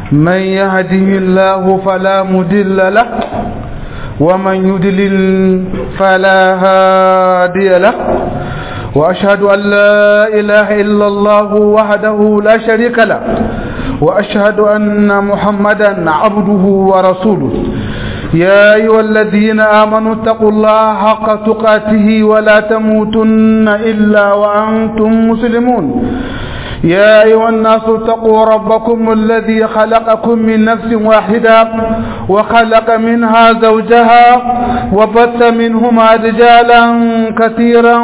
من يهده الله فلا مدل له ومن يدلل فلا هادي له وأشهد أن لا إله إلا الله وحده لا شريك له وأشهد أن محمدا عبده ورسوله يا أيها الذين آمنوا اتقوا الله حق تقاته ولا تموتن إلا وأنتم مسلمون يا أيها الناس اتقوا ربكم الذي خلقكم من نفس واحدة وخلق منها زوجها وبث منهما رجالا كثيرا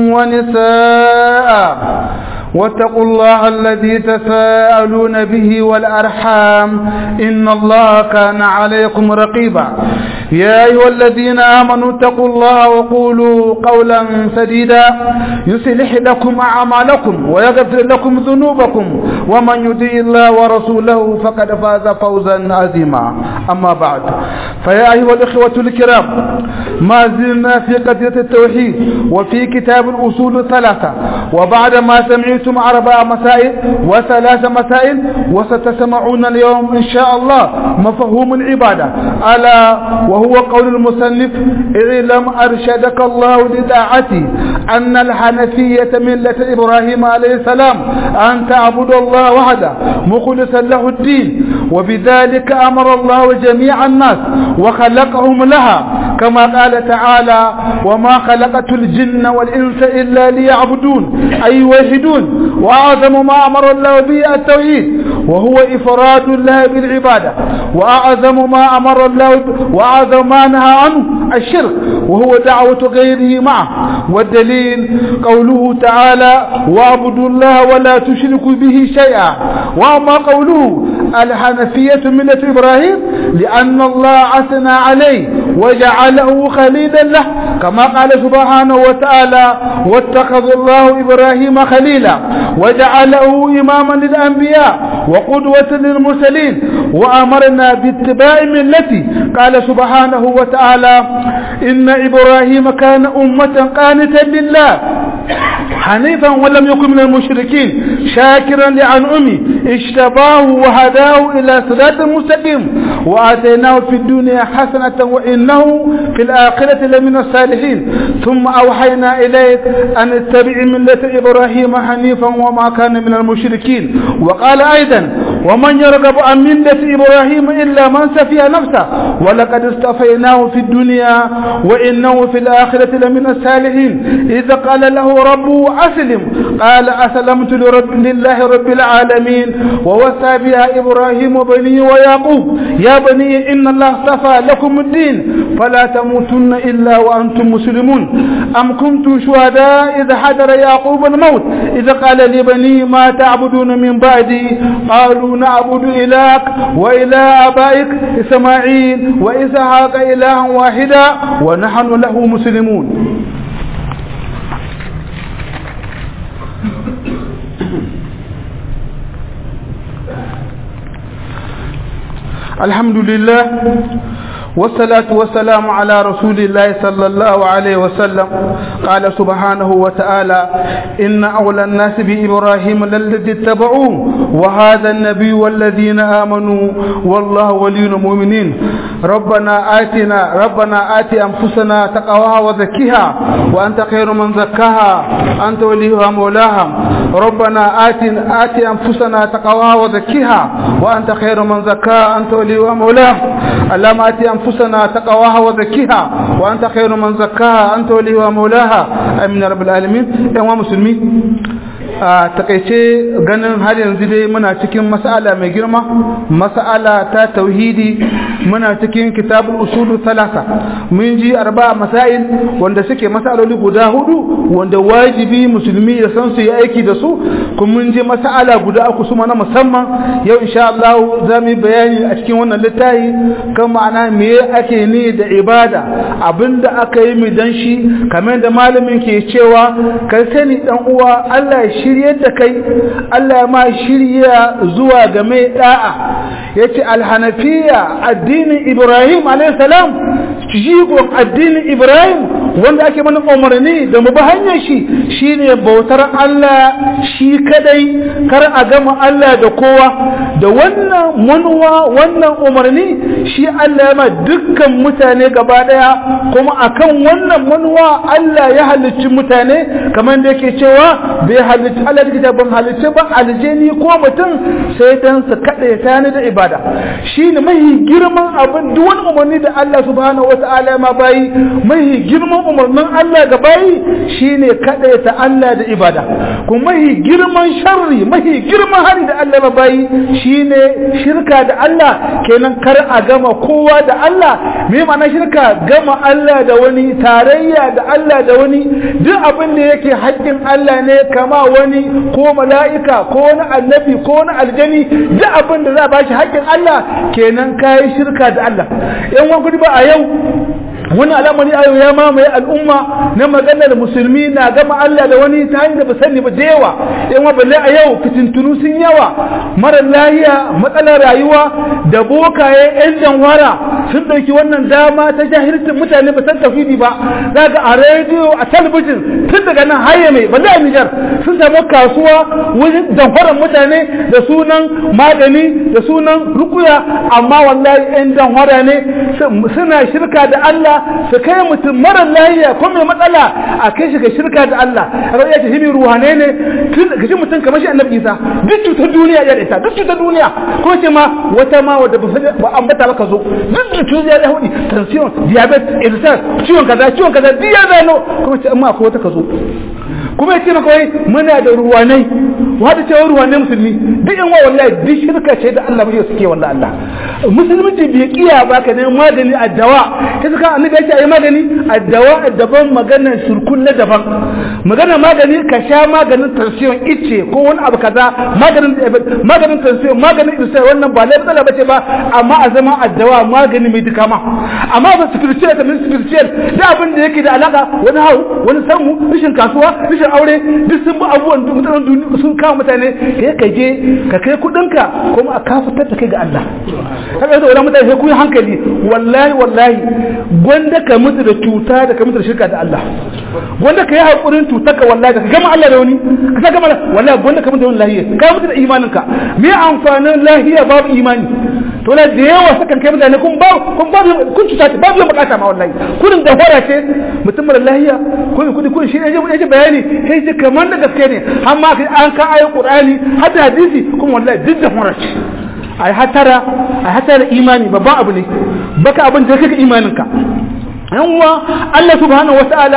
ونساء واتقوا الله الذي تساءلون به والأرحام إن الله كان عليكم رقيبا يا أيها الذين آمنوا اتقوا الله وقولوا قولا سديدا يصلح لكم أعمالكم ويغفر لكم ذنوبكم ومن يطيع الله ورسوله فقد فاز فوزا عظيما أما بعد فيا أيها الإخوة الكرام ما زلنا في قضية التوحيد وفي كتاب الأصول الثلاثة وبعد ما سمعتم أربع مسائل وثلاث مسائل وستسمعون اليوم إن شاء الله مفهوم العبادة ألا وهو قول المصنف اعلم أرشدك الله لطاعتي أن الحنفية ملة إبراهيم عليه السلام أن تعبد الله وحده مخلصا له الدين وبذلك أمر الله جميع الناس وخلقهم لها كما قال تعالى وما خلقت الجن والإنس إلا ليعبدون أي يوحدون وأعظم ما أمر الله به التوحيد وهو إفراد الله بالعبادة وأعظم ما أمر الله وأعظم ما نهى عنه الشرك وهو دعوة غيره معه والدليل قوله تعالى واعبدوا الله ولا تشركوا به شيئا وأما قوله الحنفية ملة إبراهيم لأن الله أثنى عليه وجعله خليلا له كما قال سبحانه وتعالى واتخذ الله إبراهيم خليلا وجعله إماما للأنبياء وقدوة للمرسلين وأمرنا باتباع ملته قال سبحانه وتعالى إن إبراهيم كان أمة قانتا لله حنيفا ولم يكن من المشركين شاكرا لأنعمه اجتباه وهداه إلى صراط مستقيم وآتيناه في الدنيا حسنة وإنه في الآخرة لمن الصالحين ثم أوحينا إليك أن اتبع ملة إبراهيم حنيفا وما كان من المشركين وقال أيضا ومن يرغب عن ملة إبراهيم إلا من سفي نفسه ولقد اصطفيناه في الدنيا وإنه في الآخرة لمن الصالحين إذا قال له ربه أسلم قال أسلمت لرب لله رب العالمين ووصى بها إبراهيم بني ويعقوب يا بني إن الله اصطفى لكم الدين فلا تموتن إلا وأنتم مسلمون أم كنتم شهداء إذا حضر يعقوب الموت إذا قال لبني ما تعبدون من بعدي قالوا نعبد إلهك وإله آبائك إسماعيل وإسحاق إلها واحدا ونحن له مسلمون الحمد لله والصلاة والسلام على رسول الله صلى الله عليه وسلم قال سبحانه وتعالى إن أولى الناس بإبراهيم للذي اتبعوه وهذا النبي والذين آمنوا والله ولي المؤمنين ربنا آتنا ربنا آت أنفسنا تقواها وزكيها وأنت خير من زكاها أنت وليها مولاها ربنا آت آت أنفسنا تقواها وزكيها وأنت خير من زكاها أنت وليها مولاها اللهم آت أنفسنا تقواها وزكيها وأنت خير من زكاها أنت وليها مولاها أمين رب العالمين يا مسلمين a takaice ganin har yanzu dai muna cikin mas'ala mai girma mas'ala ta tauhidi muna cikin kitabul usulu salasa mun ji arba masail wanda suke mas'aloli guda hudu wanda wajibi musulmi ya san su yi aiki da su kuma mun ji mas'ala guda uku su na musamman yau insha Allah za mu yi bayani a cikin wannan littafi kan ma'ana me ake ni da ibada abinda aka yi mu dan shi kamar da malamin ke cewa kai sani dan uwa Allah ya shiryar da kai Allah ya ma shirya zuwa ga mai da'a yace alhanafiya addinin Ibrahim alayhi salam jigon addinin Ibrahim wanda ake mana umarni da mu bi hanyar shi shine bautar Allah shi kadai kar a gama Allah da kowa da wannan manuwa wannan umarni shi Allah ya ma dukkan mutane gaba daya kuma akan wannan manuwa Allah ya halicci mutane kamar da yake cewa bai halicci Allah da ban halicci ba aljeni ko mutum sai dan su kada ta ni da ibada shine mahi girman abin duk wani umarni da Allah subhanahu wataala ma bayi mahi girman umarnin Allah ga bayi shine kada ta Allah da ibada kuma mahi girman sharri mahi girman hari da Allah ma bayi shine shirka da Allah kenan kar a gama kowa da Allah me ma'ana shirka gama Allah da wani tarayya da Allah da wani duk abin da yake haƙƙin Allah ne kama wani ko mala'ika ko wani annabi ko wani aljani duk abin da za a bashi haƙƙin Allah kenan kayi shirka da Allah yan wani ba a yau wani al'amari ayo ya mamaye al'umma na maganar musulmi na gama Allah da wani ta hanyar da ba sani ba da yawa yan balle a yau fitintunu sun yawa mara lahiya matsalar rayuwa da bokaye yan janwara sun dauki wannan dama ta jahilcin mutane ba san tafidi ba zaga a rediyo a talabijin tun daga nan haye mai balle a Nijar sun samu kasuwa wajen janwaran mutane da sunan magani da sunan rukuya amma wallahi yan janwara ne suna shirka da Allah su kai mutum marar lahiya ko mai matsala a kai shi ga shirka da Allah a ga yace himi ruhane ne tun ga shi mutum kamar shi annabi Isa duk cutar duniya ya da ita duk cutar duniya ko ce ma wata ma wadda ba ambata maka zo duk cutar ya hudi tension diabetes ulcer ciwon kaza ciwon kaza duk ya zano kuma ce amma akwai wata ka zo kuma yace maka wai muna da ruwanai wata ce ruwanai musulmi duk in wa wallahi duk shirka ce da Allah bai suke wallahi Allah musulunci bai kiya ba ka ne magani a dawa ta suka annabi ya ce ayi magani a dawa daban maganar surkun na daban maganar magani ka sha maganin tension ice ko wani abu kaza maganin maganin tension maganin isa wannan ba lai matsala bace ba amma a zama a dawa magani mai duka ma amma ba spiritual da spiritual da abin da yake da alaka wani hau wani samu rashin kasuwa rashin aure duk sun bi abubuwan mutanen duniya sun kawo mutane kai ka je ka kai kudinka kuma a kafatar da kai ga Allah kaga da wannan mutane sai ku yi hankali wallahi wallahi gwanda ka mutu da cuta da ka mutu da shirka da Allah gwanda ka yi hakurin cutar ka wallahi ka gama Allah da wani ka sa gama wallahi gwanda ka mutu da wani lahiya ka mutu da imaninka me amfanin lahiya babu imani to la da yawa sakan kai mutane kun ba kun ba kun cuta ta babu bukata ma wallahi kurin da fara ce mutum mara lahiya ko kudi kun shi ne ya bayani sai ce kamar da gaske ne amma an ka ayi qur'ani hadda hadisi kuma wallahi duk da fara ce ai hatara ai hatara imani babban abu ne baka abin da kake imaninka yan uwa Allah subhanahu wataala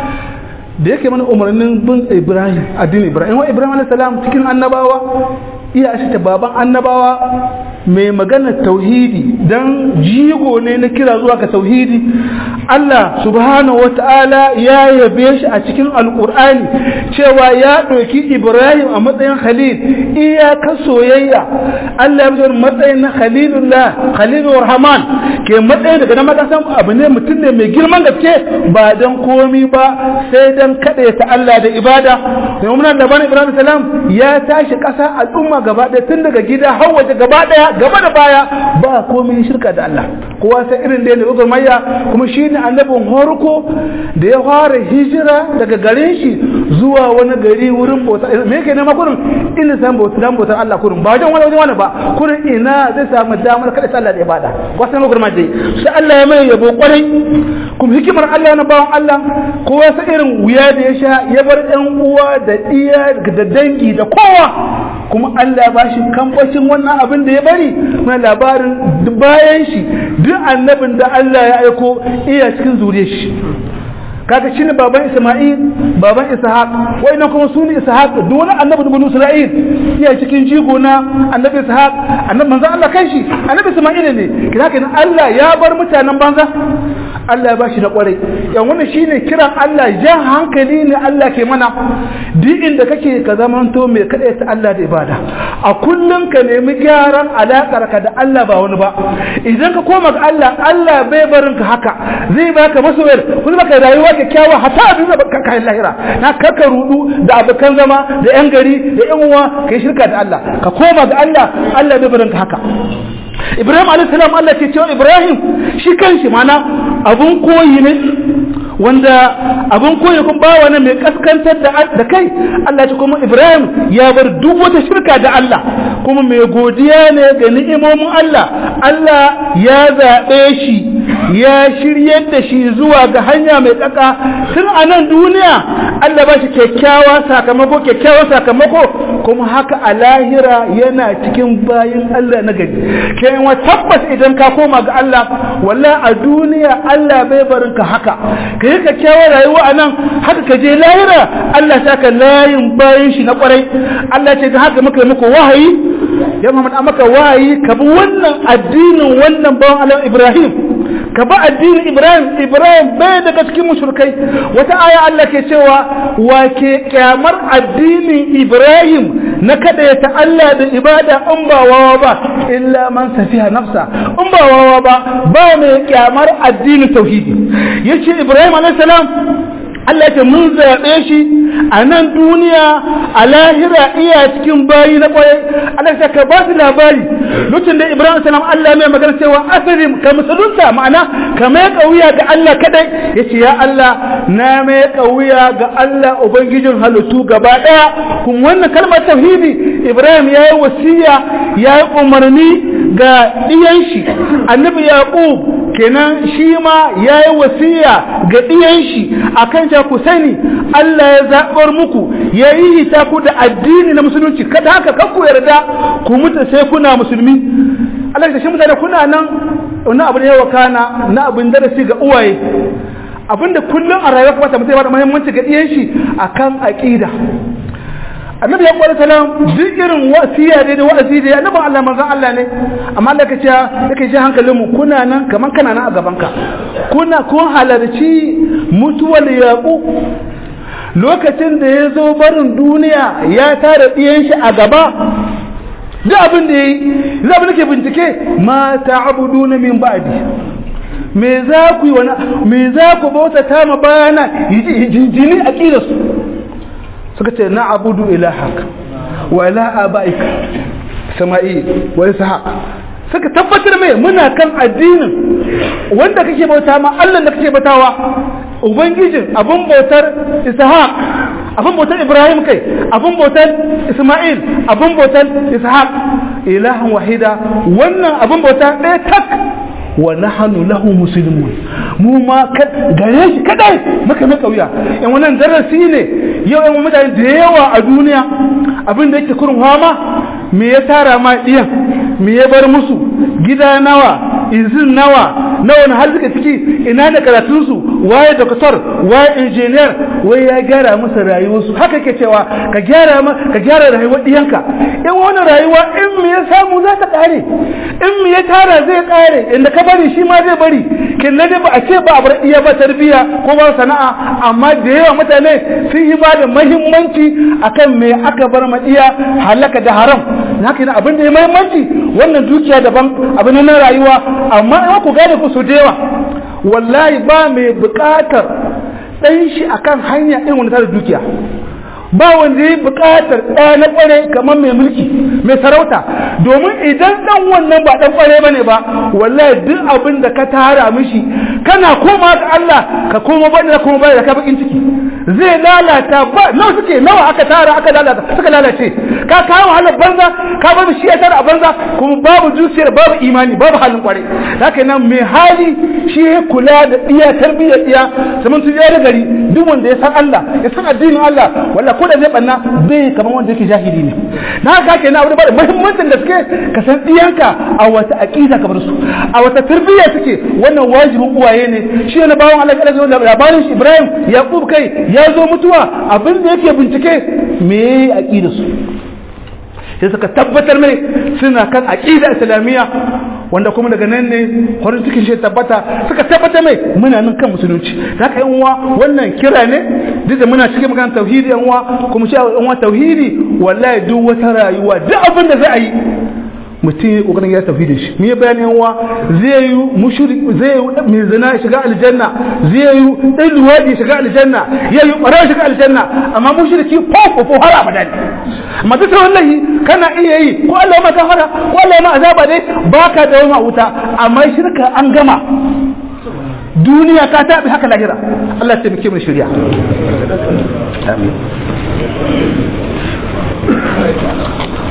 da yake mana umarnin bin Ibrahim addinin Ibrahim wa Ibrahim alayhi salam cikin annabawa iya shi ta baban annabawa mai magana tauhidi dan jigo ne na kira zuwa ga tauhidi Allah subhanahu wata'ala ya yabe shi a cikin alkur'ani cewa ya ɗauki Ibrahim a matsayin khalil iyaka soyayya Allah ya bi matsayin na khalilullah khalilur rahman ke matsayin daga nan makasan abu ne mutum ne mai girman gaske ba dan komi ba sai dan kaɗe ta Allah da ibada domin nan da bani Ibrahim salam ya tashi ƙasa al'umma gaba ɗaya tun daga gida har waje gaba ɗaya gaba da baya ba komai shirka da Allah kowa sai irin da ya nufi mayya kuma shi ne annabin horko da ya fara hijira daga garin shi zuwa wani gari wurin bauta me yake nema kurin ina san bauta dan bautar Allah kurin ba wajen wani wajen wani ba kurin ina zai samu damar kada sai Allah da ibada wasu ne gurma dai sai Allah ya mai yabo kwarai kuma hikimar Allah na bawan Allah kowa sai irin wuya da ya sha ya bar ɗan uwa da iya da dangi da kowa kuma Allah ba shi kambacin wannan abin da ya bari na labarin bayan shi duk annabin da Allah ya aiko iya cikin zuriyar shi kaga shi ne baban Isma'il baban Ishaq wayannan kuma su ne Ishaq duk wani annabi da Isra'il iya cikin jigo na annabi Ishaq annabi manzo Allah kai shi annabi Isma'il ne kina kenan Allah ya bar mutanen banza Allah ya bashi na kwarai yan wannan shine kiran Allah jan hankali ne Allah ke mana duk inda kake ka zamanto mai kada ta Allah da ibada a kullun ka nemi gyaran alakar ka da Allah ba wani ba idan ka koma ga Allah Allah bai barin ka haka zai baka masoyar kuma baka rayuwa kyakkyawa hatta abin da baka kai lahira na kaka rudu da abokan zama da yan gari da yan uwa kai shirka da Allah ka koma ga Allah Allah bai barin ka haka Ibrahim alaihissalam Allah ke cewa Ibrahim shi kanshi mana abun koyi ne wanda abin koyi kun ba wani mai kaskantar da kai Allah ce kuma Ibrahim ya bar duk wata shirka da Allah kuma mai godiya ne ga ni'imomin Allah Allah ya zaɓe shi ya shiryar da shi zuwa ga hanya mai tsaka tun a nan duniya Allah ba shi kyakkyawa sakamako kyakkyawa sakamako kuma haka a lahira yana cikin bayin Allah na gari kai wa tabbas idan ka koma ga Allah walla a duniya Allah bai barin ka haka ka yi kyakkyawar rayuwa a nan haka ka je lahira Allah ta ka layin bayin shi na kwarai Allah ce da haka muka muku wahayi ya Muhammad an maka wahayi ka bi wannan addinin wannan bawan Allah Ibrahim ka ba addinin Ibrahim Ibrahim bai daga cikin mushrikai wata aya Allah ke cewa wa ke kyamar addinin Ibrahim na kada ya Allah da ibada in ba wawa ba illa man safiha nafsa in ba wawa ba ba mai kyamar addinin tauhidi yace Ibrahim alayhi salam Allah ce mun zaɓe shi a nan duniya a lahira iya cikin bayi na ƙwarai Allah ce ka ba su labari lokacin da Ibrahim salam Allah mai magana cewa asirin ka musulunta ma'ana ka mai wuya ga Allah kadai ya ce ya Allah na mai wuya ga Allah ubangijin halittu gaba ɗaya kun wannan kalmar tauhidi Ibrahim ya yi wasiya ya yi umarni ga ɗiyan shi annabi Yaqub kenan shi ma ya yi wasiya ga ɗiyan shi akan cewa ku sani Allah ya zaɓar muku ya yi hita ku da addini na musulunci kada haka kan ku yarda ku mutu sai kuna musulmi Allah ya shi mutane kuna nan wani abu ne yawa kana na abin darasi ga uwaye abinda kullum a rayuwa kamata mutum ya bada muhimmanci ga ɗiyan shi akan aƙida annabi ya kwada salam duk irin wasiya dai da wa'azi da annabi Allah manzon Allah ne amma Allah ka ce yake ji hankalin mu kuna nan kaman kana nan a gaban ka kuna kun halarci mutuwar yaqub lokacin da ya zo barin duniya ya tara ɗiyan shi a gaba duk abin da yayi za mu nake bincike ma ta'buduna min ba'di me za ku yi wani me za ku bauta ta ma bayana jini aqidarsu suka ce na abudu ilahak wa ilaha abaika sama'i wa ishaq suka tabbatar mai muna kan addinin wanda kake bauta ma Allah da kake bautawa ubangijin abun bautar ishaq abun bautar ibrahim kai abun bautar isma'il abun bautar ishaq ilahan wahida wannan abun bauta ɗaya tak wa nahnu lahu muslimun mu ma gare shi kadai muka mai kauya in wannan darasi ne yau yan mutane da yawa a duniya abin da yake kurin hama me ya tara ma diyan me ya bar musu gida nawa izin nawa na wani har suka ciki ina da karatunsu waye doktor waye injiniyar wai ya gyara musu rayuwarsu haka ke cewa ka gyara ka gyara rayuwar diyanka in wani rayuwa in me ya samu za ta kare in me ya tara zai kare inda ka bari shi ma zai bari kin na ba a ce ba a bar iya ba tarbiya ko ba sana'a amma da yawa mutane sun yi ba da muhimmanci akan me aka bar ma iya halaka da haram haka yana abin da ya muhimmanci wannan dukiya daban abin na rayuwa amma in ku gane ku su da yawa wallahi ba mai buƙatar ɗan shi akan hanya irin wani tare dukiya ba wanda ya buƙatar ɗaya na ƙware kamar mai mulki mai sarauta domin idan ɗan wannan ba ɗan ƙware ba ne ba wallahi duk abin da ka tara mishi kana koma ga Allah ka koma ba da koma ba da ka bakin ciki zai lalata ba nawa suke nawa aka tara aka lalata suka lalace ka kawo halin banza ka bar shi ya tara a banza kuma babu zuciyar babu imani babu halin ƙware haka nan mai hali shi ya kula da iya tarbiyyar iya zaman su da gari duk wanda ya san Allah ya san addinin Allah wallahi ko da zai banna bai kamar wanda yake jahili ne na haka kenan abu da ba muhimmancin da suke ka san diyanka a wata aqida kamar su a wata tarbiyya suke wannan wajibin uwaye ne shi ne bawon Allah kada zai labarin shi Ibrahim Yaqub kai ya zo mutuwa abin da yake bincike me aqida su sai suka tabbatar mai suna kan aqida islamiyya wanda kuma daga nan ne farin cikin shi tabbata suka tabbatar mai muna nan kan musulunci haka yan uwa wannan kira ne duk da muna cikin magana tauhidi yan uwa kuma shi yan uwa tauhidi wallahi duk wata rayuwa duk abin da za a yi mutum ya kokarin ya tafi da shi mu yi bayanin yawa zai yi mushrik zai yi mai zina shiga aljanna zai yi dan luwadi shiga aljanna ya yi ƙwarar shiga aljanna amma mushriki fofo fo har abada ne amma duk wallahi kana iya yi ko Allah ma kafara ko Allah ma azaba dai baka da wani wuta amma shirka an gama duniya ka tabi haka lahira Allah ya taimake mu shirya amin